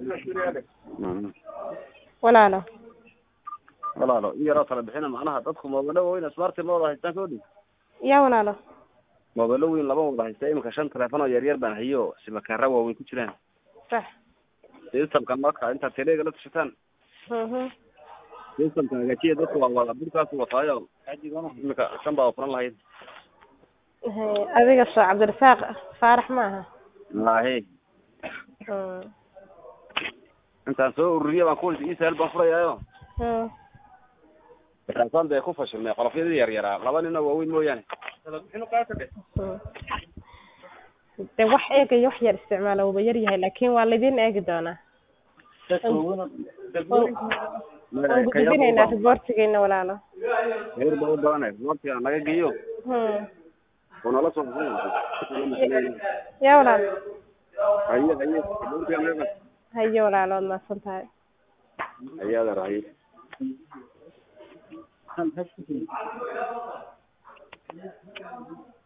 Mm. walaalo walaalo in yaroo kala bixina macnaha dadku moobalo waaweyn smarti ma wada haystaan koodhi yaa walaalo moobalo weyn lama wada haysta iminka shan telefoon oo yaryar baan hayo simakaara waaweyn ku jiraan sax systemka marka intaad teleega la tashataan mhm systemka hagaajiya dadku waa wada burkaas wataayo iminka shan baa furan lahayd Haye, adiga soo cabdirasaaq faarax ma aha maahe Mm. intaan soo ururiye baan ku isahel baan furayaayo Mm. markaasaan dee ku fashilnay qolofyadii yaryaraa laba nin oo waaweyn mooyaane Mm. de wax eegaya wax yar isticmaala wuuba yar yahay laakin waa laydin eegi doonaa waan gudbinaynaa riboortigeena walaalo heer baa u badanay waqtiga naga geeyo Mm. oo nala soo yaa walaalo haye haye waqtiga naga haye walaalo waad mahadsan tahay haye adeer haye